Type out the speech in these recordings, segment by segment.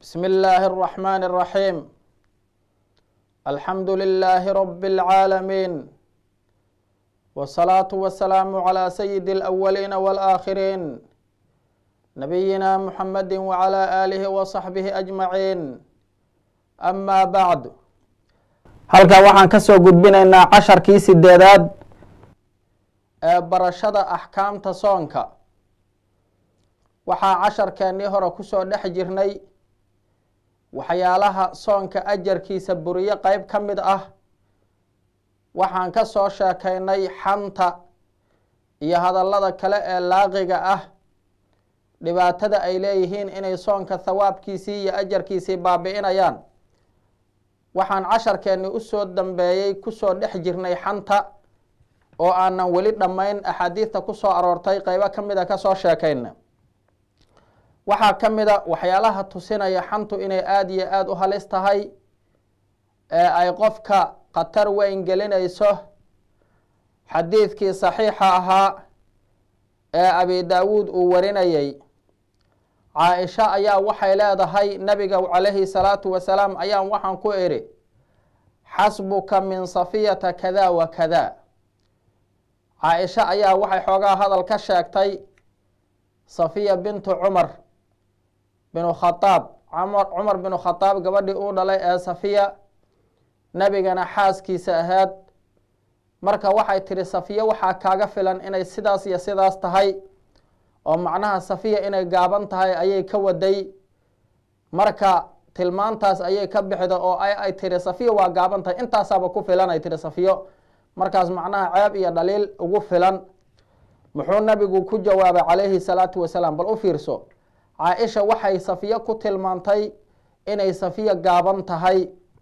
بسم الله الرحمن الرحيم الحمد لله رب العالمين والصلاة والسلام على سيد الأولين والآخرين نبينا محمد وعلى آله وصحبه أجمعين أما بعد halkaa waxaan ka soo gudbinaynaa casharkii sideedaad ee barashada axkaamta soonka waxaa casharkeennii hore kusoo dhex jirnay waxyaalaha soonka ajarkiisa buriyo qeyb ka mid ah waxaan ka soo sheekaynay xanta iyo hadallada kale ee laaqiga ah dhibaatada ay leeyihiin inay soonka thawaabkiisii iyo ajarkiisii baabi'inayaan waxaan casharkeenni usoo dambeeyey kusoo dhex jirnay xanta oo aanan weli dhammayn axaadiidta kusoo aroortay qeybo ka mid a kasoo sheekayna waxaa ka mid a waxyaalaha tusinaya xantu inay aada iyo aada u halis tahay ee ay qofka khatar weyn gelinayso xadiidkii saxiixa ahaa ee abi daawuud uu warinayey caa-isha ayaa waxay leedahay nabiga calayhi salaatu wasalaam ayaan waxaan ku idhi xasbuka min safiyata kada wa kada caa-isha ayaa waxay xoogaa hadal ka sheegtay safiya bintu cumar binu khadaab cumar binu khadaab gabadhii uu dhalay ee safiya nebigana xaaskiisa ahayd marka waxay tidhi safiya waxaa kaaga filan inay sidaas iyo sidaas tahay oo macnaha safiya inay gaaban tahay ayay ka waday marka tilmaantaas ayay ka bixda oo ay tihi safiya waa gaaban tahay intaasaaba ku filan ay tihi safiyo markaas macnaha ceeb iyo dhaliil ugu filan muxuu nabigu ku jawaabay calayhi salaatu wasalaam bal u fiirso caa-isha waxay safiyo ku tilmaantay inay safiya gaaban tahay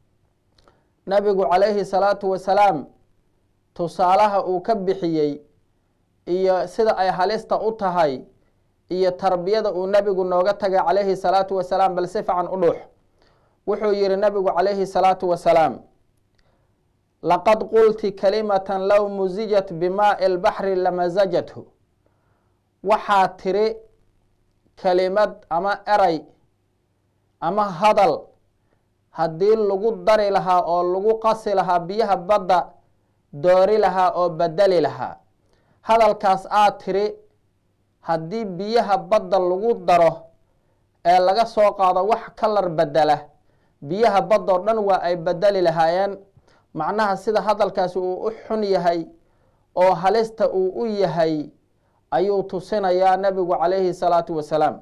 nabigu calayhi salaatu wasalaam tusaalaha uu ka bixiyey iyo sida ay halista u tahay iyo tarbiyada uu nabigu nooga tagay calayhi salaatu wasalaam bal si fican u dhuux wuxuu yihi nabigu calayhi salaatu wasalaam laqad qulti kalimatan low musijat bimaai lbaxri lamasajathu waxaa tiri kelimad ama eray ama hadal haddii lagu dari lahaa oo lagu qasi lahaa biyaha badda doori lahaa oo bedeli lahaa hadalkaas aad tiri haddii biyaha badda lagu daro ee laga soo qaado wax kalar bedela biyaha baddoo dhan waa ay bedeli lahaayeen macnaha sida hadalkaasi uu u xun yahay oo halista uu u yahay ayuu tusinayaa nebigu calayhi salaatu wasalaam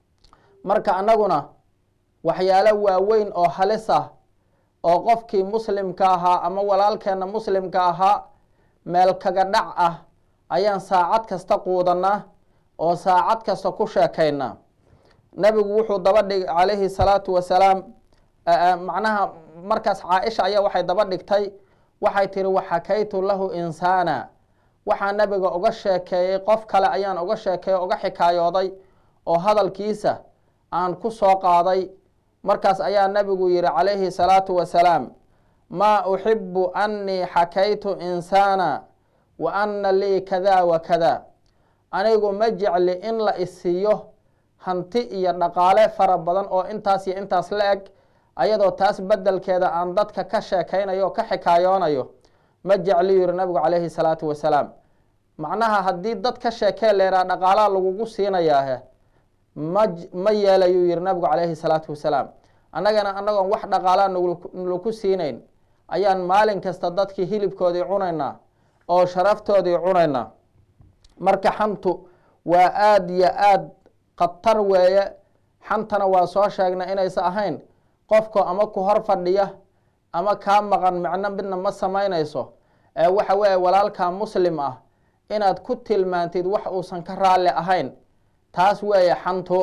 marka annaguna waxyaalo waaweyn oo halis ah oo qofkii muslimka ahaa ama walaalkeenna muslimka ahaa meel kaga dhac ah ayaan saacad kasta quudanaa oo saacad kasta ku sheekaynaa nebigu wuxuu daba dhig calayhi salaatu wasalaam macnaha markaas caa-isha ayaa waxay daba dhigtay waxay tihi waxakaytu lahu insaana waxaa nebiga uga sheekeeyey qof kale ayaan uga sheekeeyey uga xikaayooday oo hadalkiisa aan ku soo qaaday markaas ayaa nebigu yihi calayhi salaatu wasalaam maa uxibu annii xakaytu insaana wa anna lii kada wa kada anigu ma jecli in la isiiyo hanti iyo dhaqaale fara badan oo intaas iyo intaas la eg ayadoo taas bedelkeeda aan dadka ka sheekaynayo o ka xikaayoonayo ma jecli yihi nabigu calayhi salaatu wasalaam macnaha haddii dad ka sheekee leeraa dhaqaalaha lagugu siinayaahe ma ma yeelayuu yihi nabigu calayhi salaatu wasalaam annagana annagoon wax dhaqaalaa nlaku siinayn ayaan maalin kasta dadkii hilibkoodii cunaynaa oo sharaftoodii cunaynaa marka xantu waa aada iyo aada khatar weeye xantana waa soo sheegnay inaysa ahayn qofka ama ku hor fadhiya ama kaa maqan macno midna ma samaynayso ee waxa weeye walaalkaa muslim ah inaad ku tilmaantid wax uusan ka raalli ahayn taas weeye xantu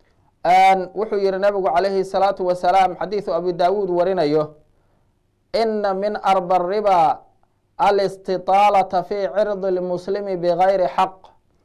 wuxuu yihi nabigu calayhi salaatu wasalaam xadiidu abi daawuud warinayo ina min arba riba alistitaalata fii cirdi lmuslimi bigayri xaq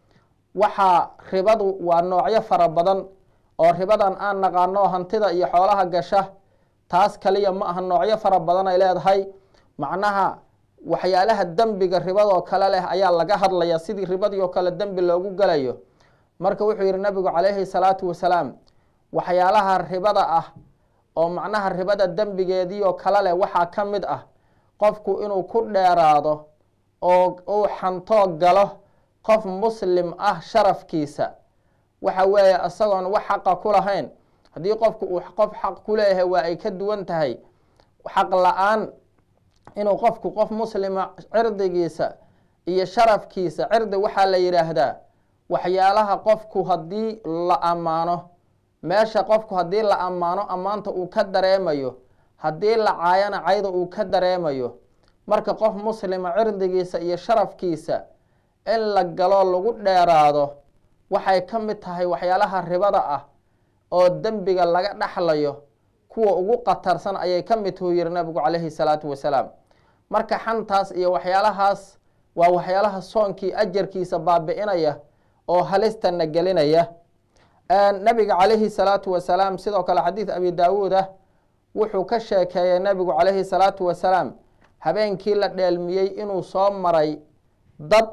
waxaa ribadu waa noocyo fara badan oo ribadan aan naqaano hantida iyo xoolaha gasha taas kaliya ma aha noocyo fara badan ay leedahay macnaha waxyaalaha dembiga ribadoo kale leh ayaa laga hadlaya sidii ribadii oo kale dembi loogu gelayo marka wuxuu yihi nabigu calayhi salaatu wasalaam waxyaalaha ribada ah oo macnaha ribada dembigeediioo kale leh waxaa ka mid ah qofku inuu ku dheeraado oo uu xantoo galo qof muslim ah sharafkiisa waxa weeye isagoon wax xaqa ku lahayn haddii qofku uu qof xaq ku leeyahay waa ay ka duwan tahay xaq la-aan inuu qofku qof muslima cirdigiisa iyo sharafkiisa cirdi waxaa la yidhaahdaa waxyaalaha qofku haddii la ammaano meesha qofku haddii la ammaano ammaanta uu ka dareemayo haddii la caayana cayda uu ka dareemayo marka qof muslima cirdigiisa iyo sharafkiisa in la galo lagu dheeraado waxay ka mid tahay waxyaalaha ribada ah oo dembiga laga dhexlayo kuwa ugu qatarsan ayay ka mid tuu yihi nabigu calayhi salaatu wasalaam marka xantaas iyo waxyaalahaas waa waxyaalaha soonkii ajarkiisa baabi'inaya oo halistana gelinaya nabiga calayhi salaatu wasalaam sidoo kale xadiid abi daawuud ah wuxuu ka sheekeeyey nabigu calayhi salaatu wasalaam habeenkii la dheelmiyey inuu soo maray dad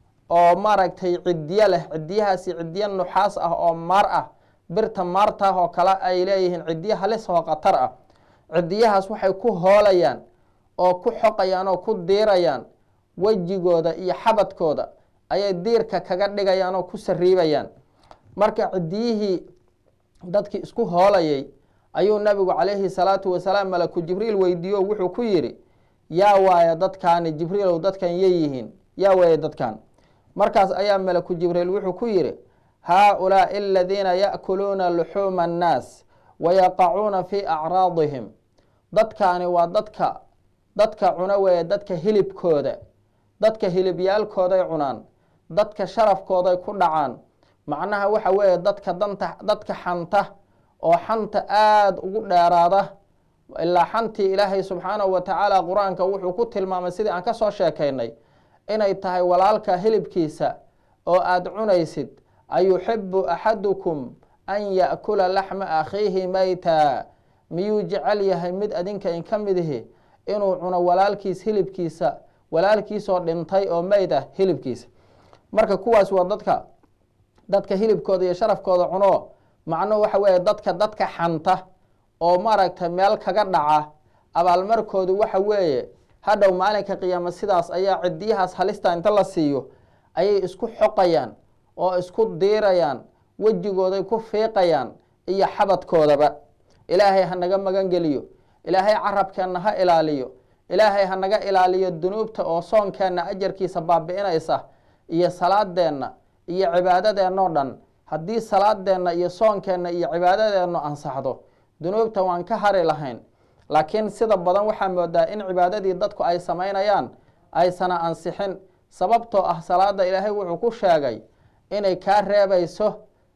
oo maaragtay ciddiyo leh ciddiyahaasi ciddiyo nuxaas ah oo maar ah birta maartaah oo kale ay leeyihiin ciddiyo halis oo khatar ah ciddiyahaas waxay ku hoolayaan oo ku xoqayaan oo ku diirayaan wejigooda iyo xabadkooda ayay diirka kaga dhigayaan oo ku sariibayaan marka ciddiyihii dadkii isku hoolayay ayuu nabigu calayhi salaatu wasalaam malaku jibriil weydiiyo wuxuu ku yidhi yaa waaya dadkaani jibriilow dadkan yeyihiin yaa waaya dadkan markaas ayaa malaku jibriil wuxuu ku yidhi haa-ulaai aladiina ya'kuluuna luxuuma annaas wayaqacuuna fii acraadihim dadkaani waa dadka dadka cuna weeye dadka hilibkooda dadka hilibyaalkooday cunaan dadka sharafkooday ku dhacaan macnaha waxa weeye dadka danta dadka xanta oo xanta aada ugu dheeraada ilaa xantii ilaahay subxaanahu wa tacaala qur-aanka wuxuu ku tilmaamay sidii aan ka soo sheekaynay inay tahay walaalka hilibkiisa oo aada cunaysid ayuxibu axadukum an ya'kula laxma akhiihi mayta miyuu jecel yahay mid adinka in ka mid ihi inuu cuno walaalkiis hilibkiisa walaalkiisoo dhintay oo meyd ah hilibkiisa marka kuwaas waa dadka dadka hilibkooda iyo sharafkooda cuno macnuhu waxa weeye dadka dadka xanta oo maaragtay meel kaga dhaca abaalmarkoodu waxa weeye hadhow maalinka qiyaama sidaas ayaa cidiyahaas halista inta la siiyo ayay isku xoqayaan oo isku diirayaan wejigooday ku fiiqayaan iyo xabadkoodaba ilaahay ha naga magan geliyo ilaahay carabkeenna ha ilaaliyo ilaahay ha naga ilaaliyo dunuubta oo soonkeenna ajarkiisa baabi'inaysa iyo salaadeenna iyo cibaadadeenno dhan haddii salaadeenna iyo soonkeenna iyo cibaadadeennu ansaxdo dunuubta waan ka hari lahayn laakiin sida badan waxaa moodaa in cibaadadii dadku ay samaynayaan aysana ansixin sababtoo ah salaada ilaahay wuxuu ku sheegay inay kaa reebayso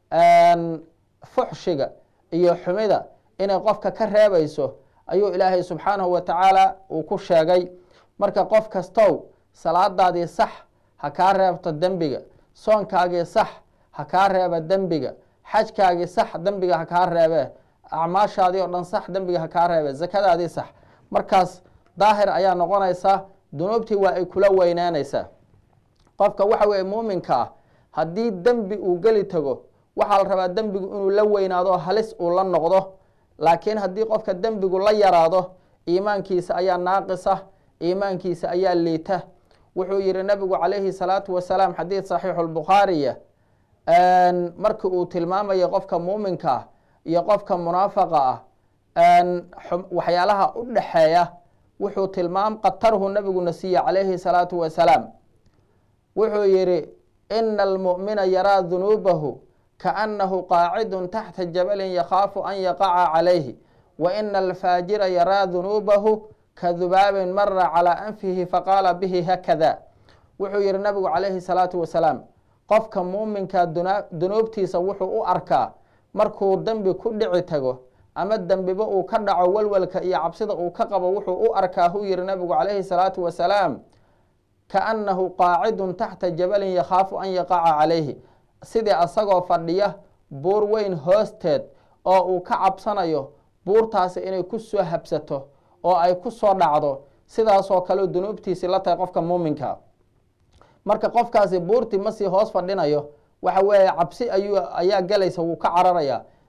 fuxshiga iyo xumida inay qofka ka reebayso ayuu ilaahay subxaanahu wa tacaala uu ku sheegay marka qof kastow salaadaadii sax ha kaa reebto dembiga soonkaagii sax ha kaa reeba dembiga xajkaagii sax dembiga ha kaa reebe acmaashaadii oo dhan sax dembiga ha kaa reebe zakadaadii sax markaas daahir ayaa noqonaysaa dunuubtii waa ay kula weynaanaysaa qofka waxa weeye muuminka ah haddii dembi uu geli tago waxaa la rabaa dembigu inuu la weynaado halis uu la noqdo laakiin haddii qofka dembigu la yaraado iimaankiisa ayaa naaqisa iimaankiisa ayaa liita wuxuu yihi nabigu calayhi salaatu wasalaam xadiid saxiixu lbukhaariya markii uu tilmaamaya qofka muuminka ah iyo qofka munaafaqa ah waxyaalaha u dhexeeya wuxuu tilmaam qatarhu nabiguna siiye calayhi salaatu wasalaam wuxuu yihi ina almu'mina yaraa dunuubahu kaanahu qaacidun taxta jabalin yakhaafu an yaqaca calayhi wa ina alfaajira yaraa dunuubahu kadubaabin mara calaa anfihi faqaala bihi hakada wuxuu yihi nabigu calayhi salaatu wasalaam qofka muuminka dunuubtiisa wuxuu u arkaa markuu dembi ku dhici tago ama dembiba uu ka dhaco walwalka iyo cabsida uu ka qabo wuxuu u arkaa huu yihi nabigu calayhi salaatu wasalaam kaannahu qaacidun taxta jabalin yakhaafu an yaqaca calayhi sidii asagoo fadhiya buur weyn hoosteed oo uu ka cabsanayo buurtaasi inay ku soo habsato oo ay ku soo dhacdo sidaasoo kale dunuubtiisii la tahay qofka muuminka marka qofkaasi buurtii masii hoos fadhinayo waxa weeye cabsi ayuu ayaa galaysa wuu ka cararayaa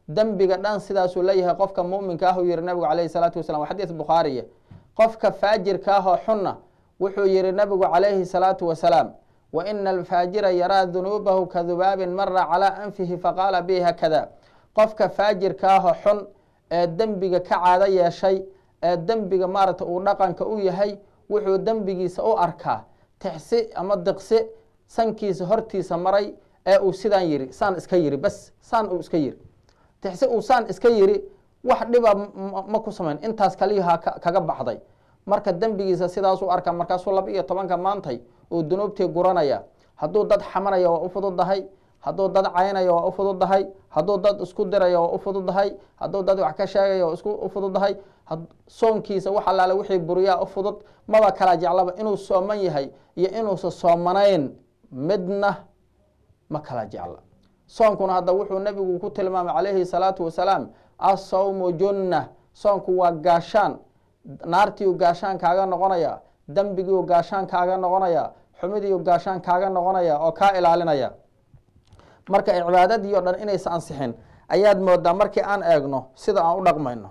dembiga dhan sidaasuu leeyahay qofka muminka ah uu yihi nabigu calayhi salaatu wasalam waa xadiis bukhaariya qofka faajirka ah oo xunna wuxuu yihi nabigu calayhi salaatu wasalaam wa ina alfaajira yaraa dunuubahu ka dubaabin mara calaa anfihi faqaala bi hakada qofka faajirka ah oo xun ee dembiga ka caado yeeshay ee dembiga maaragta uu dhaqanka u yahay wuxuu dembigiisa u arkaa tixsi ama diqsi sankiisa hortiisa maray ee uu sidaan yiri saan iska yiri bas saan uu iska yiri tixsi uu saan iska yiri wax dhiba ma ku samayn intaas kaliyaha kaga baxday marka dembigiisa sidaasuu arkaa markaasuu laba iyo tobanka maantay uu dunuubtii guranaya hadduu dad xamanaya waa u fududahay hadduu dad caynaya waa u fududahay hadduu dad isku diraya waa u fududahay hadduu dad wax ka sheegaya waa isku u fududahay soonkiisa wax allaale wixii buriyaa u fudud maba kala jeclaba inuu sooman yahay iyo inuusa soomanayn midna ma kala jecla soonkuna hadda wuxuu nebigu ku tilmaamay calayhi salaatu wasalaam asawmu junna soonku waa gaashaan naartiiu gaashaan kaaga noqonaya dembigiiu gaashaan kaaga noqonaya xumidiiu gaashaan kaaga noqonaya oo kaa ilaalinaya marka cibaadadii o dhan inaysa ansixin ayaad moodaa markii aan eegno sida aan u dhaqmayno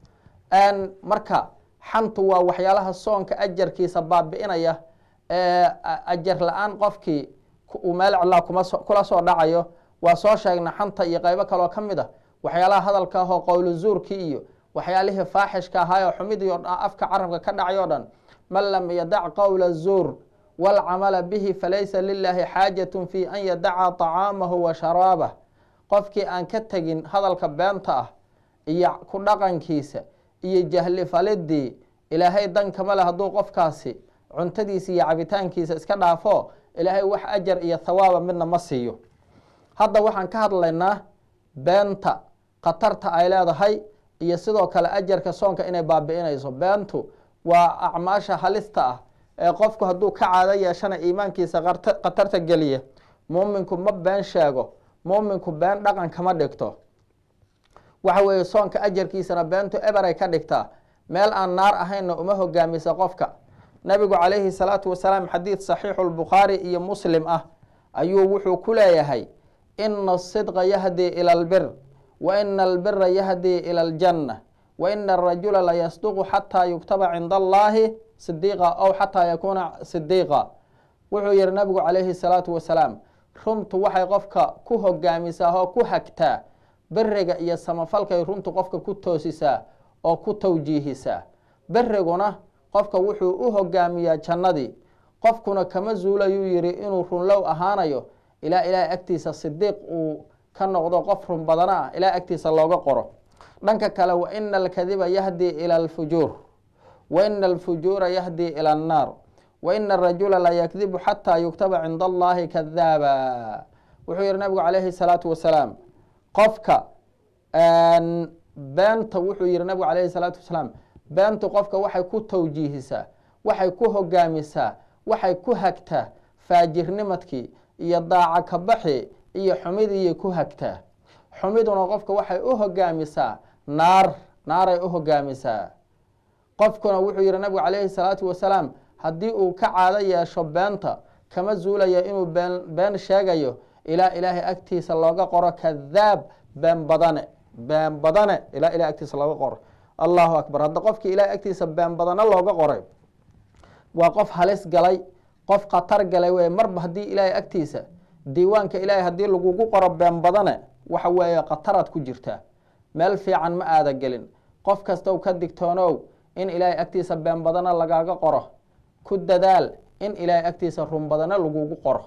marka xantu waa waxyaalaha soonka ajarkiisa baabi'inaya ee ajar la-aan qofkii uu meel cidlaa kula soo dhacayo waa soo sheegna xanta iyo qaybo kaloo ka mid a waxyaalaha hadalka ahoo qowlu zuurkii iyo waxyaalihii faaxishka ahaayoo xumidii o dhan afka carabka ka dhacay o dhan man lam yadac qowla zuur waalcamala bihi falaysa lilaahi xaajatun fi an yadaca طacaamahu wa sharaabah qofkii aan ka tegin hadalka beenta ah iyo ku dhaqankiisa iyo jahli falidii ilaahay dan kama le hadduu qofkaasi cuntadiisa iyo cabitaankiisa iska dhaafo ilaahay wax ajar iyo thawaaba midna ma siiyo hadda waxaan ka hadlaynaa beenta khatarta ay leedahay iyo sidoo kale ajarka soonka inay baabi'inayso beentu waa acmaasha halista ah ee qofku hadduu ka caado yeeshana iimaankiisa khatarta geliya muuminku ma been sheego muuminku been dhaqan kama dhigto waxa weeye soonka ajarkiisana beentu eberay ka dhigtaa meel aan naar ahaynna uma hogaamisa qofka nabigu calayhi salaatu wasalaam xadiid saxiixu lbukhaari iyo muslim ah ayuu wuxuu ku leeyahay ina asidqa yahdii ila albir wa ina albira yahdii ila aljanna wa ina arajula layasduqu xataa yuktaba cinda allahi sidiiqa ow xataa yakuuna sidiiqa wuxuu yihi nabigu calayhi salaatu wasalaam runtu waxay qofka ku hogaamisaa oo ku hagtaa beriga iyo samafalkay runtu qofka ku toosisaa oo ku tawjiihisaa beriguna qofka wuxuu u hogaamiyaa jannadii qofkuna kama zuulayuu yihi inuu runlow ahaanayo ilaa ilaahay agtiisa sidiiq uu ka noqdo qof run badana ah ilaa agtiisa looga qoro dhanka kale wa ina alkadiba yahdii ila alfujuur wa ina alfujuura yahdii ila annaar wa ina arajula layakdibu xataa yuktaba cinda allahi kadaaba wuxuu yihi nabigu calayhi salaatu wasalaam qofka beenta wuxuu yihi nabigu calayhi salaatu wasalaam beentu qofka waxay ku tawjiihisaa waxay ku hogaamisaa waxay ku hagtaa faajirnimadkii iyo daaca kabaxi iyo xumidiyay ku hagtaa xumiduna qofka waxay u hogaamisaa naar naaray u hogaamisaa qofkuna wuxuu yihi nabigu calayhi salaatu wasalaam haddii uu ka caado yeesho beenta kama zuulaya inuu been been sheegayo ilaa ilaahay agtiisa looga qoro kadaab been badane been badane ilaa ilahay agtiisa looga qoro allahu akbar hadda qofkii ilahay agtiisa been badane looga qoray waa qof halis galay qof khatar galay wey marba haddii ilaahay agtiisa diiwaanka ilaahay haddii lagugu qoro been badane waxa weeye khataraad ku jirtaa meel fiican ma aada gelin qof kastow ka digtoonow in ilaahay agtiisa been badana lagaaga qoro ku dadaal in ilaahay agtiisa run badana lagugu qoro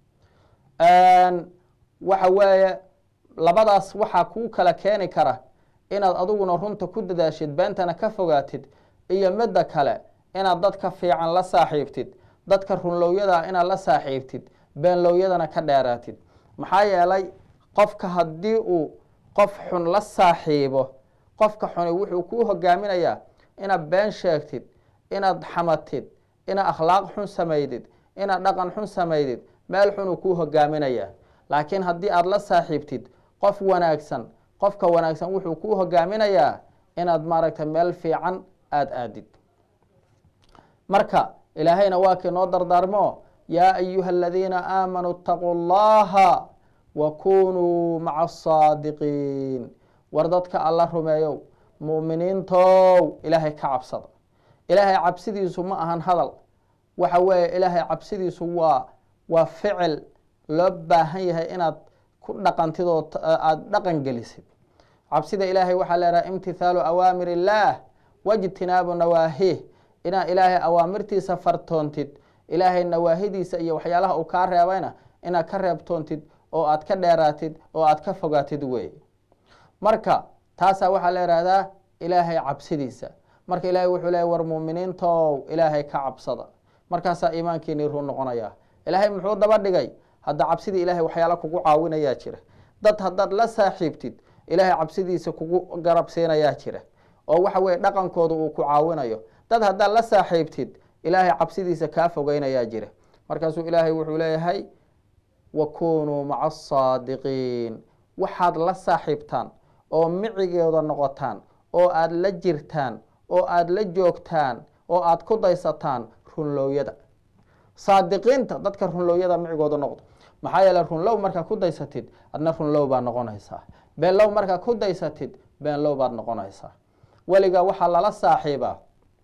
waxa weeye labadaas waxaa kuu kala keeni kara inaad adiguna runta ku dadaashid beentana ka fogaatid iyo midda kale inaad dadka fiican la saaxiibtid dadka runlowyada inaad la saaxiibtid beenlowyadana ka dheeraatid maxaa yeelay qofka haddii uu qof xun la saaxiibo qofka xuni wuxuu kuu hogaaminayaa inaad been sheegtid inaad xamatid inaad akhlaaq xun samaydid inaad dhaqan xun samaydid meel xunuu kuu hogaaminayaa laakiin haddii aada la saaxiibtid qof wanaagsan qofka wanaagsan wuxuu kuu hogaaminayaa inaad maaragtay meel fiican aada aadid marka ilaahayna waa kii noo dardaarmo yaa ayuha aladiina aamanuu itaquu llaha wa kunuu maca asaadiqiin war dadka alla rumeeyow mu'miniintow ilaahay ka cabsada ilaahay cabsidiisu ma ahan hadal waxa weeye ilaahay cabsidiisu waa waa ficil loo baahan yahay inaad ku dhaqantid oo aada dhaqan gelisid cabsida ilaahay waxaa leedahay imtithaalu awaamir illaah wajtinaabu nawaahih inaad ilaahay awaamirtiisa fartoontid ilaahay nawaahidiisa iyo waxyaalaha uu kaa reebayna inaad ka reebtoontid oo aad ka dheeraatid oo aad ka fogaatid wey marka taasaa waxaa la ihahdaa ilaahay cabsidiisa marka ilaahay wuxuu leeyay war muuminiintow ilaahay ka cabsada markaasaa iimaankiinii run noqonaya ilaahay muxuu daba dhigay hadda cabsidii ilaahay waxyaala kugu caawinayaa jira dad haddaad la saaxiibtid ilaahay cabsidiisa kugu garabsiinayaa jira oo waxa weye dhaqankooda uu ku caawinayo dad haddaad la saaxiibtid ilaahay cabsidiisa kaa fogeynayaa jira markaasuu ilaahay wuxuu leeyahay wakunuu maca asaadiqiin waxaad la saaxiibtaan oo micigeeda noqotaan oo aada la jirtaan oo aada la joogtaan oo aada ku daysataan runloowyada saadiqiinta dadka runloowyada micigooda noqdo maxaa yeele runlow markaa ku daysatid adna runlow baad noqonaysaa beenlow markaa ku daysatid beenlow baad noqonaysaa weligaa waxaa lala saaxiibaa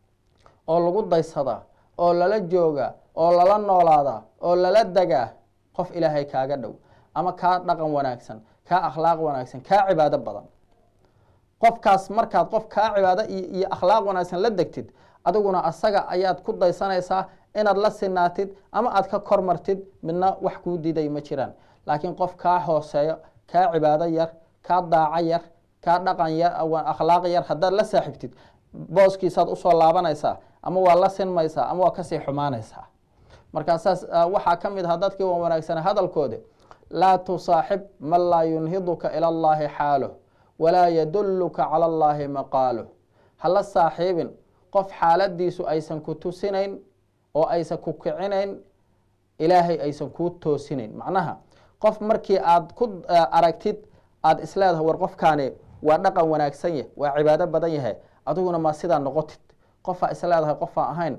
oo lagu daysadaa oo lala joogaa oo lala noolaadaa oo lala degaa qof ilaahay kaaga dhow ama kaa dhaqan wanaagsan kaa akhlaaq wanaagsan kaa cibaado badan qofkaas markaad qof kaa cibaado iyo akhlaaq wanaagsan la degtid adiguna asaga ayaad ku daysanaysaa inaad la sinaatid ama aad ka kormartid midna wax kuu diiday ma jiraan laakiin qof kaa hooseeyo kaa cibaado yar kaa daaco yar kaa dhaqan yar akhlaaq yar haddaad la saaxiibtid booskiisaad usoo laabanaysaa ama waa la sinmaysaa ama waa kasii xumaanaysaa markaa saas waxaa ka mid aha dadkii waa wanaagsana hadalkoodi laa tusaaxib man laa yunhiduka ila allahi xaaluh walaa yadulluka cala allahi maqaaluh hala saaxiibin qof xaaladiisu aysan ku tusinayn oo aysan ku kicinayn ilaahay aysan kuu toosinayn macnaha qof markii aad ku aragtid aada isleedahay war qofkaani waa dhaqan wanaagsan yah waa cibaado badan yahay adiguna ma sidaa noqotid qofaa isleedahay qofaa ahayn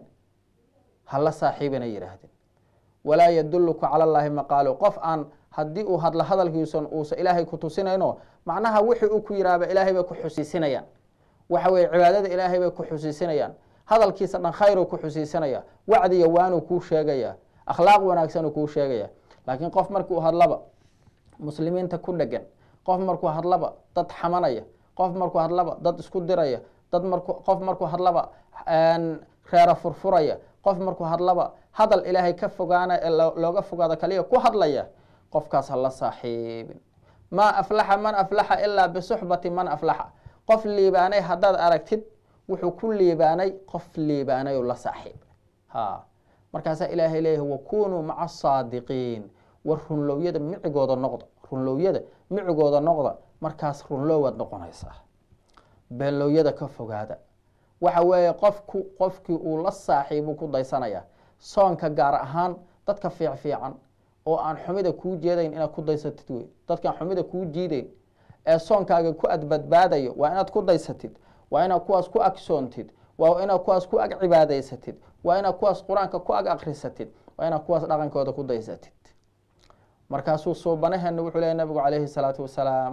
hala saaxiibina yidhaahdeen walaa yadulluka cala allaahi maqaalu qof aan haddii uu hadlo hadalkiisan uusa ilaahay ku tusinayno macnaha wixii uu ku yidhaahba ilaahay bay ku xusiisinayaan waxa weye cibaadada ilaahay bay ku xusiisinayaan hadalkiisa dhan khayru ku xusiisanaya wacdiya waanuu kuu sheegaya akhlaaq wanaagsanuu kuu sheegaya laakiin qof markuu hadlaba muslimiinta ku dhegan qof markuu hadlaba dad xamanaya qof markuu hadlaba dad isku diraya dad marku qof markuu hadlaba reera furfuraya qof markuu hadlaba hadal ilaahay ka fogaana looga fogaado kaliya ku hadlaya qofkaas hala saaxiibin maa aflaxa man aflaxa ilaa bisuxbati man aflaxa qof liibaanay haddaad aragtid wuxuu ku liibaanay qof liibaanay oo la saaxiib ha markaasaa ilaahay leeyahay wakunuu maca asaadiqiin war runlowyada micigooda noqda runlowyada micigooda noqda markaas runloowaad noqonaysaa beenlowyada ka fogaada waxa weeye qofku qofkii uu la saaxiibu ku daysanaya soonka gaar ahaan dadka fiic fiican oo aan xumida kuu jeedayn inaad ku daysatid wey dadkaan xumida kuu jiideyn ee soonkaaga ku adbadbaadayo waa inaad ku daysatid waa inaad kuwaas ku agsoontid waa inaad kuwaas ku ag cibaadaysatid waa inaad kuwaas qur-aanka ku ag akrisatid waa inaad kuwaas dhaqankooda ku daysatid markaasuu suubanaheena wuxuu leeya nabigu calayhi salaatu wasalaam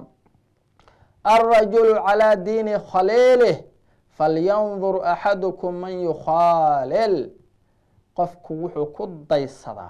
alrajulu calaa diini khaliilih falyandur axadukum man yukhaalil qofku wuxuu ku daysadaa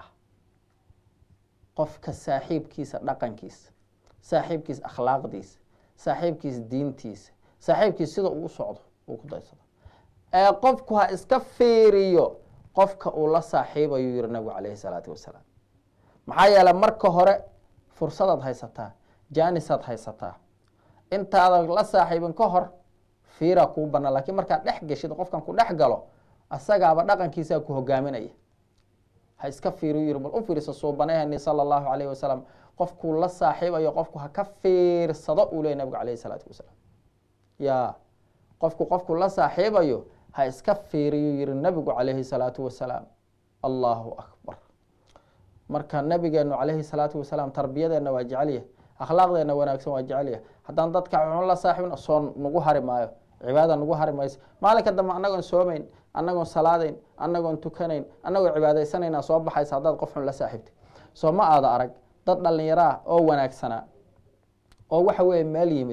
qofka saaxiibkiisa dhaqankiisa saaxiibkiisa akhlaaqdiisa saaxiibkiisa diintiisa saaxiibkiisa sida uu u socdo uu ku daysada ee qofku ha iska fiiriyo qofka uu la saaxiibayo yihi nabigu calayhi salaatu wasalaam maxaa yeele marka hore fursadaad haysataa jaanisaad haysataa intaadan la saaxiibin ka hor fiiraa kuu banaan lakiin markaad dhex geshid qofkan ku dhex galo asagaaba dhaqankiisaa ku hogaaminaya ha iska fiiriyu yiri bal u fiirsa suubanaheni sala allahu calayhi wasalam qofkuu la saaxiibayo qofku ha ka fiirsado uu leey nabigu calayhi salaatu wasalaam ya qofku qofku la saaxiibayo ha iska fiiriyu yihi nabigu calayhi salaatu wasalaam allahu akbar marka nabigeenu calayhi salaatu wasalaam tarbiyadeenna waa jecelyahay akhlaaqdeenna wanaagsan waa jecelyahay haddaan dadka xun la saaxiibin soo nagu hari maayo cibaada nagu hari mayso maalinka dambe annagoon soomeyn annagoon salaadayn annagoon tukanayn annagoo cibaadaysanayna soo baxaysa haddaad qof xun la saaxiibtay soo ma aada arag dad dhallinyaro ah oo wanaagsanaa oo waxa weeye meel yimid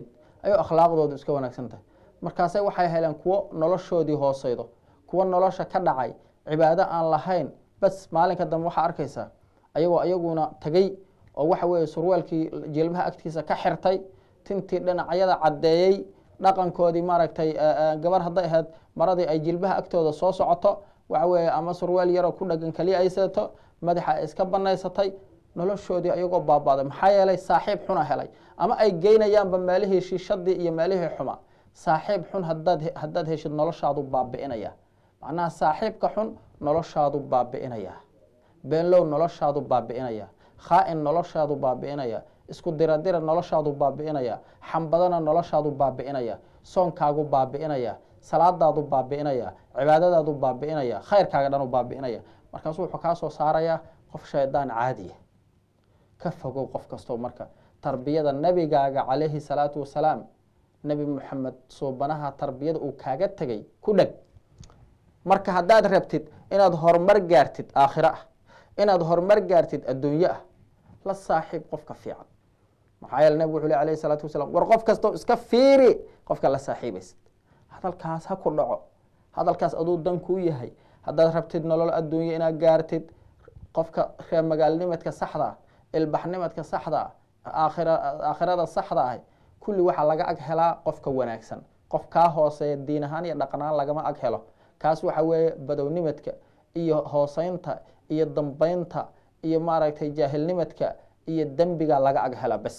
ayuu akhlaaqdoodu iska wanaagsan tahay markaase waxay heleen kuwo noloshoodii hooseydo kuwo nolosha ka dhacay cibaado aan lahayn bas maalinka dambe waxaa arkaysaa ayagoo ayaguna tegey oo waxa weeye surwaalkii jilbaha agtiisa ka xirtay tintii dhinacyada caddeeyey dhaqankoodii maaragtay gabar hadday ahayd maradii ay jilbaha agtooda soo socoto waxa weeye ama surwaal yaroo ku dhagan keliya ay sidato madaxa ay iska banaysatay noloshoodii ayagoo baabaaday maxaa yeelay saaxiib xuna helay ama ay geynayaanba meelihii shiishadii iyo meelihii xuma saaxiib xun hadaad haddaad heshid noloshaadu baabi'inaya macnaha saaxiibka xun noloshaadu baabi'inaya beenlow noloshaadu baabi'inaya khaa-in noloshaadu baabi'inaya isku diradira noloshaadu baabi'inaya xambadana noloshaadu baabi'inaya soonkaagu baabi'inaya salaadaadu baabi'inaya cibaadadaadu baabi'inaya khayrkaaga dhanu baabi'inaya markaasu wuxuu kaa soo saarayaa qof shaydaan caadiya ka fogow qof kastoo marka tarbiyada nebigaaga calayhi salaatu wasalaam nebi moxamed suubanaha tarbiyada uu kaaga tegay ku dheg marka haddaad rabtid inaad horumar gaartid aakhiro ah inaad horumar gaartid adduunyo ah la saaxiib qofka fiican maxaa yeele nebigu wuxu le alayhi salaatu wasalaam war qof kastoo iska fiiri qofka la saaxiibaysid hadalkaas ha ku dhaco hadalkaas aduu dan kuu yahay haddaad rabtid nolol adduunyo inaad gaartid qofka reer magaalnimadka saxda ah ilbaxnimadka saxda ah aakhira aakhirada saxda ah kulli waxaa laga ag helaa qofka wanaagsan qof kaa hooseeya diin ahaan iyo dhaqanaan lagama ag helo kaas waxa weeye badownimadka iyo hooseynta iyo dambeynta iyo maaragtay jaahilnimadka iyo dembiga laga ag hela bes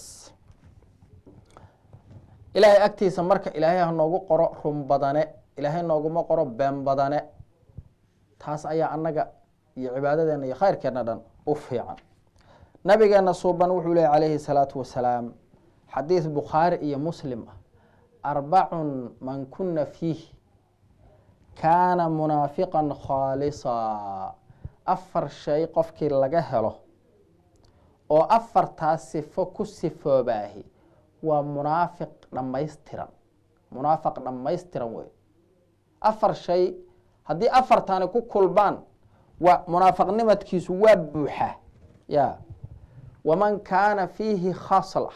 ilaahay agtiisa marka ilaahay ha noogu qoro run badane ilaahay nooguma qoro been badane taas ayaa annaga iyo cibaadadeena iyo khayrkeena dhan u fiican nabigeena suuban wuxuu lehy calayhi salaatu wasalaam xadiis bukhaari iyo muslim ah arbacun man kuna fiih kaana munaafiqan khaalisa afar shay qofkii laga helo oo afartaas sifo ku sifoobaahi waa munaafiq dhammaystiran munaafiq dhammaystiran wey afar shay haddii afartani ku kulbaan waa munaafiqnimadkiisu waa buuxa ya waman kaana fiihi khasla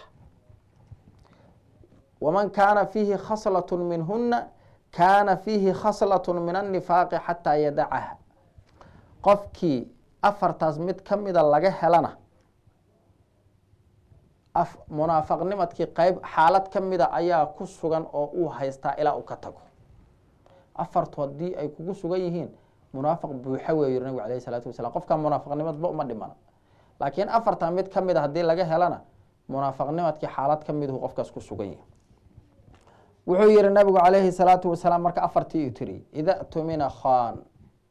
waman kaana fiihi khaslat minhuna kaana fiihi khaslat min annifaaqi xataa yadacaha qofkii afartaas mid ka mida laga helana munaafaqnimadkii qeyb xaalad ka mida ayaa ku sugan oo uu haystaa ilaa uu ka tago afartu haddii ay kugu sugan yihiin munaafiq buuxa wey yiri nabigu alayh salaatu wasalam qofka munaafiqnimadba uma dhimana laakiin afartan mid ka mida haddii laga helana munaafaqnimadkii xaalad ka miduhu qofkaas ku sugan yahi wuxuu yihi nabigu calayhi salaatu wasalaam marka afartii u tiri ida tumina khan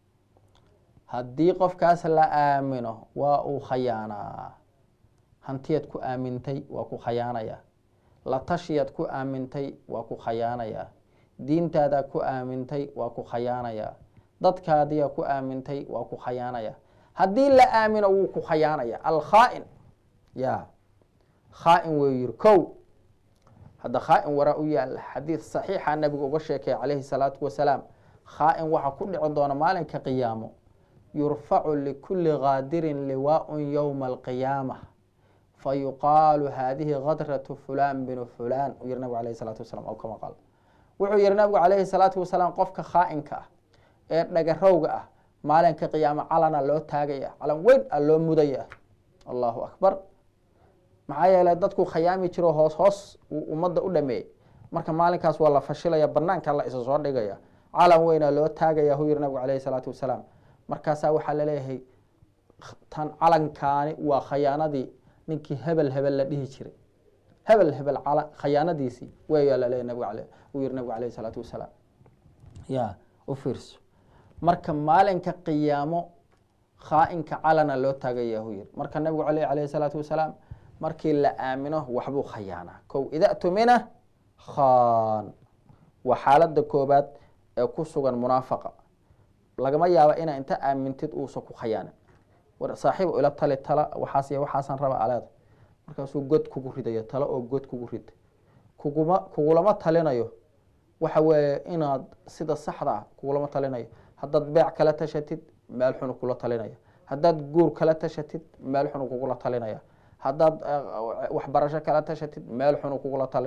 haddii qofkaas la aamino waa uu khayaanaa hantiyaad ku aamintay waa ku khayaanaya la tashiyaad ku aamintay waa ku khayaanaya diintaadaa ku aamintay waa ku khayaanaya dadkaadiyaa ku aamintay waa ku khayaanaya haddii la aamino wuu ku khayaanaya alkhaa-in ya khaa-in wuu yihi kow hadda khaa-in waraa u yaala xadiid saxiixa nabigu uga sheekaya calayhi salaatu wasalaam khaa-in waxaa ku dhici doona maalinka qiyaamo yurfacu likulli qaadirin liwaaun yowma alqiyaama fayuqaalu hadihi kadratu fulan binu fulan u yihi nabigu alayh salaatu wasalam kama qaal wuxuu yihi nabigu calayhi salaatu wasalaam qofka khaa-inka ah ee dhagarowga ah maalinka qiyaamo calana loo taagaya calan weyn a loo mudaya allahu akbar maxaa yeelay dadku khayaami jiro hoos hoos uu ummadda u dhameeyey marka maalinkaas waa la fashilaya banaanka la isa soo dhigaya calan weynaa loo taagaya hu yihi nabigu calayhi salaatu wasalaam markaasaa waxaa laleeyahay tan calankaani waa khayaanadii ninkii hebel hebel la dhihi jiray hebel hebel khayaanadiisii weyaa laleeyahy nabig uu yihi nabigu alayhi salaatu wasalaam ya u fiirso marka maalinka qiyaamo khaa-inka calana loo taagaya hu yihi marka nabigu ale alayhi salaatu wasalaam markii la aamino waxbuu khayaanaa kow ida tumina khan waa xaalada koobaad ee ku sugan munaafaqa lagama yaaba inaa inta aamintid uusa ku khayaanin war saaxiib ila tali tala waxaas iyo waxaasan raba aleeda markaasuu god kugu ridaya talo oo god kugu rida kuguma kugulama talinayo waxa weeye inaad sida saxda ah kugulama talinayo haddaad beec kala tashatid meel xunu kula talinaya haddaad guur kala tashatid meel xunu kugula talinaya haddaad waxbarasho kala tashatid meel xunu kugula talinaya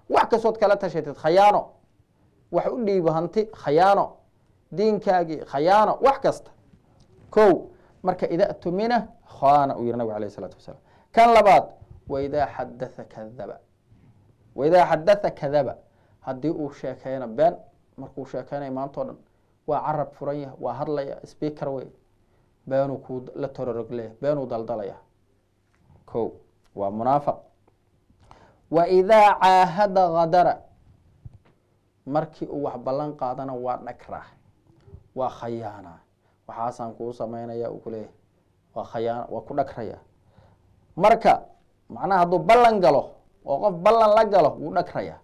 wax kastood kala tashatid khayaano wax u dhiibo hanti khayaano diinkaagii khayaano wax kasta ko marka ida tumina khana uu yihi nabig alayh isalaatu wasalaam kan labaad waidaa xadatha kadaba waidaa xadatha kadaba haddii uu sheekeyna been markuu sheekeynaya maantao dhan waa carab furan yahay waa hadlaya speaker wey beenuu kuu la tororogleya beenuu daldalaya ko waa munaafiq wa idaa caahada hadara markii uu wax ballan qaadana waa dhagraa waa khayaana waxaasaan kuu sameynaya uu kuleeyahay waa khayaan waa ku dhagraya marka macnaha hadduu ballan galo oo qof ballan la galo wuu dhagraya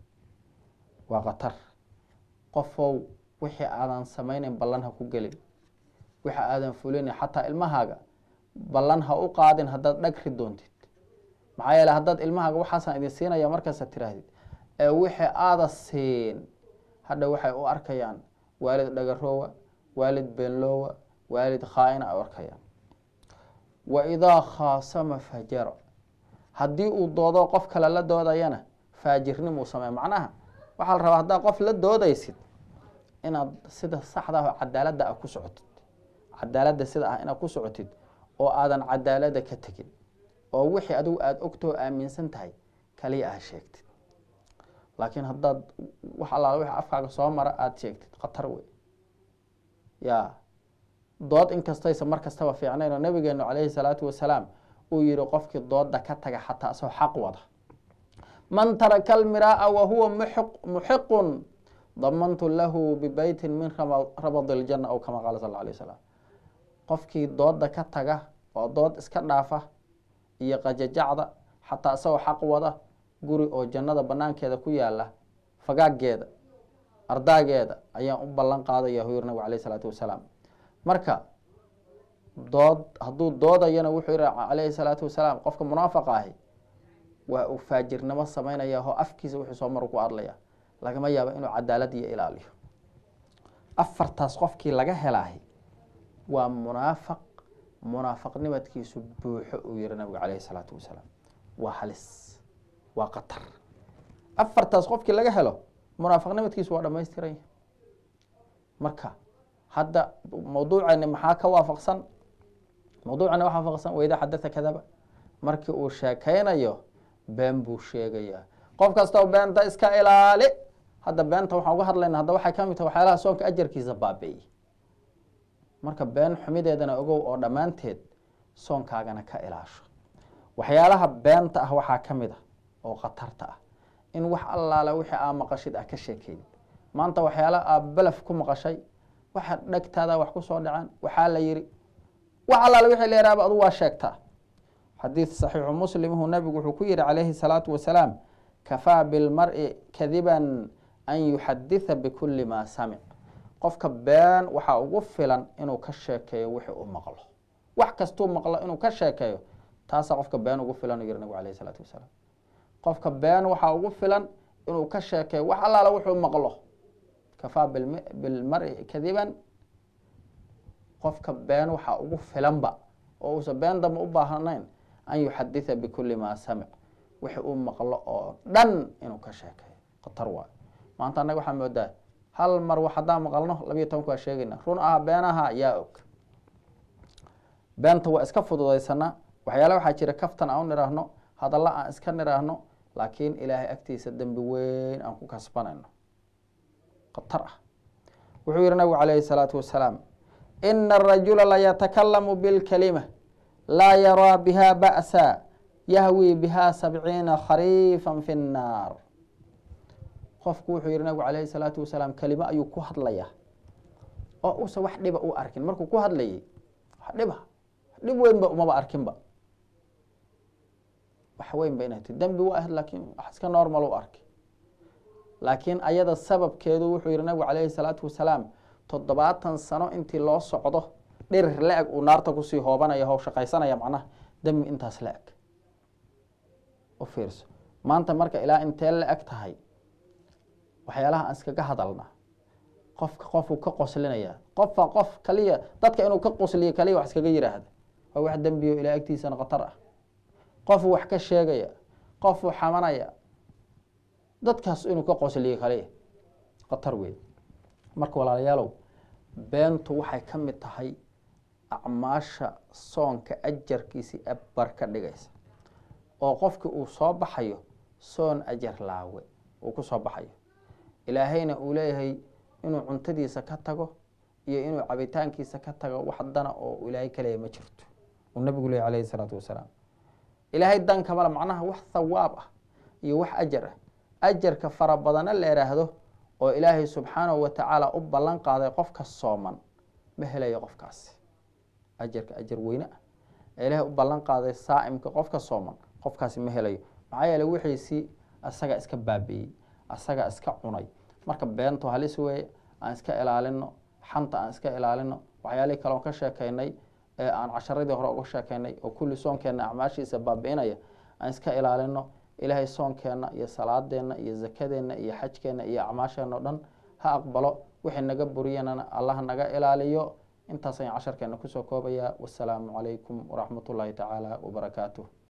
waa khatar qofow wixii aadan sameyneyn ballan ha ku gelin wixi aadan fulinayn xataa ilmahaaga ballan ha u qaadin haddaad dhagri doontid maxaa yeele haddaad ilmahaaga waxaasaan idin siinaya markaasa tiraahdid ee wixii aada siin hadha waxay u arkayaan waalid dhagaroowa waalid beenloowa waalid khaa-ina ay u arkayaan wa idaa khaasama fajara haddii uu doodo qof kale la doodayana faajirnimuu sameeya macnaha waxaa la rabaa haddaad qof la doodaysid inaad sida saxda ah oo cadaaladda ah ku socotid cadaaladda sida ah inaad ku socotid oo aadan cadaaladda ka tegin oo wixii adigu aada ogtoo aaminsan tahay kaliya ah sheegtid laakiin haddaad wax allaala wixii afkaaga soo mara aada sheegtid khatar wey ya dood inkastaysa mar kastaba fiicnayn oo nabigeenu calayhi salaatu wasalaam uu yihi qofkii dooda ka taga xataa asoo xaq wada man taraka almiraa wa huwa muxiqun damantu lahu bibeytin min rabad اljana aw kama qaala sal alay wasalam qofkii dooda ka taga oo dood iska dhaafa iyo qajajacda xataa isagoo xaq wada guri oo jannada banaankeeda ku yaala fagaageeda ardaageeda ayaan u ballan qaadaya hu yiri nabig alayh isalaatu wasalaam marka dood hadduu doodayana wuxuu yihi calayhi salaatu wasalaam qofka munaafaqa ahi waa uu faajirnimo sameynaya oo afkiisa wuxuu soo maru ku hadlaya lagama yaabo inuu cadaalad iyo ilaaliyo afartaas qofkii laga helaahi waa munaafaq munaafaqnimadkiisu buuxo uu yihi nabigu calayhi salaatu wasalaam waa halis waa qatar afartaas qofkii laga helo munaafaqnimadkiisu waa dhamaystiran yahy marka hadda mawduucani maxaa ka waafaqsan mawduucani waxa waafaqsan wayda xadatha kadaba markii uu sheekeynayo been buu sheegayaa qof kastoo beenta iska ilaali hadda beenta waxaan uga hadlayna hadda waxay kamid tahay waxyaalaha soonka ajarkiisa baabi'iy marka been xumideedana ogow oo dhammaanteed soonkaagana ka ilaasho waxyaalaha beenta ah waxaa ka mid ah oo khatarta ah in wax allaala wixii aa maqashid ah ka sheekeyn maanta waxyaala aa belaf ku maqashay waxa dhegtaada wax ku soo dhaceen waxaa la yiri wax allaala wixii la yaraaba adu waa sheegtaa xadiid saxiixu muslimhu nabigu wuxuu ku yihi calayhi salaatu wasalaam kafaa bilmari kadiban an yuxaditha bikuli maa samic qofka been waxaa ugu filan inuu ka sheekeeyo wixii uu maqlo wax kastuu maqlo inuu ka sheekeeyo taasaa qofka been ugu filan u yihi nabigu alayh isalaatu wasalaam qofka been waxaa ugu filan inuu ka sheekeeyo wax allaala wuxuu maqlo kafaa bilmari kadiban qofka been waxaa ugu filanba oo uusan been damba u baahnayn an yuxaditha bikuli maa samic wixi uu maqlo oo dhan inuu ka sheekeeyo khatar waayo maanta annaga waxaa moodaa hal mar wax haddaan maqalno labiyo tobanka waa sheegayna run ah beenaha yaa og beenta waa iska fududaysanaa waxyaala waxaa jira kaftan aan u nidhaahno hadalla aan iska nidhaahno laakiin ilaahay agtiisa dembi weyn aan ku kasbanayno khatar ah wuxuu yihi nabigu calayhi salaatu wasalaam ina arajula layatakalamu bilkalima laa yaraa biha ba'sa yahwi biha sabciina khariifan fi nnaar qofku wuxuu yihi nabigu calayhi salaatu wasalaam kelimo ayuu ku hadlaya oo uusan wax dhiba u arkin markuu ku hadlayay wax dhiba dhib weynba umaba arkinba wax weyn ba inay ti dembi wa ahayd laakiin wax iska normal u arkay laakiin ayada sababkeedu wuxuu yihi nabigu calayhi salaatu wasalaam toddobaatan sano intii loo socdo dhirir la-eg uu naarta kusii hoobanaya oo shaqaysanaya macnaha dembi intaas la-eg u fiirso maanta marka ilaa intee la-eg tahay waxyaalaha aan iskaga hadalna qofka qofuu ka qoslinaya qofka qof kaliya dadka inuu ka qosliyo kaliya wax iskaga yiraahda waa wax dembiyo ilaa agtiisana khatar ah qofuu wax ka sheegaya qofuu xamanaya dadkaas inuu ka qosliyo kaliya khatar weyn marka walaalayaalow beentu waxay ka mid tahay acmaasha soonka ajarkiisii abar ka dhigaysa oo qofki uu soo baxayo soon ajar laawe uu ku soo baxayo ilaahayna uu leeyahay inuu cuntadiisa ka tago iyo inuu cabitaankiisa ka tago wax dana oo ilaahay ka leeyahy ma jirto uu nabigu leeyay alayhi isalaatu wasalaam ilaahay dan kamale macnaha wax thawaab ah iyo wax ajar ah ajarka fara badana la ihaahdo oo ilaahay subxaanahu watacaala u ballan qaaday qofka sooman ma helayo qofkaasi ajarka ajar weyne ah ee ilaahay u ballan qaaday saa'imka qofka sooman qofkaasi ma helayo maxaa yeele wixiisii asaga iska baabi'iyey asaga iska cunay marka beentu halis weeye aan iska ilaalino xanta aan iska ilaalino waxyaalihii kale oon ka sheekaynay ee aan casharadii hore uga sheekaynay oo kulli soonkeenna acmaashiisa baabi'inaya aan iska ilaalino ilaahay soonkeenna iyo salaadeenna iyo zakadeenna iyo xajkeenna iyo acmaasheenna o dhan ha aqbalo wixii naga buriyanana allah naga ilaaliyo intaas ayaan casharkeena kusoo koobayaa wasalaamu calaykum waraxmat ullaahi tacaala wabarakaatuh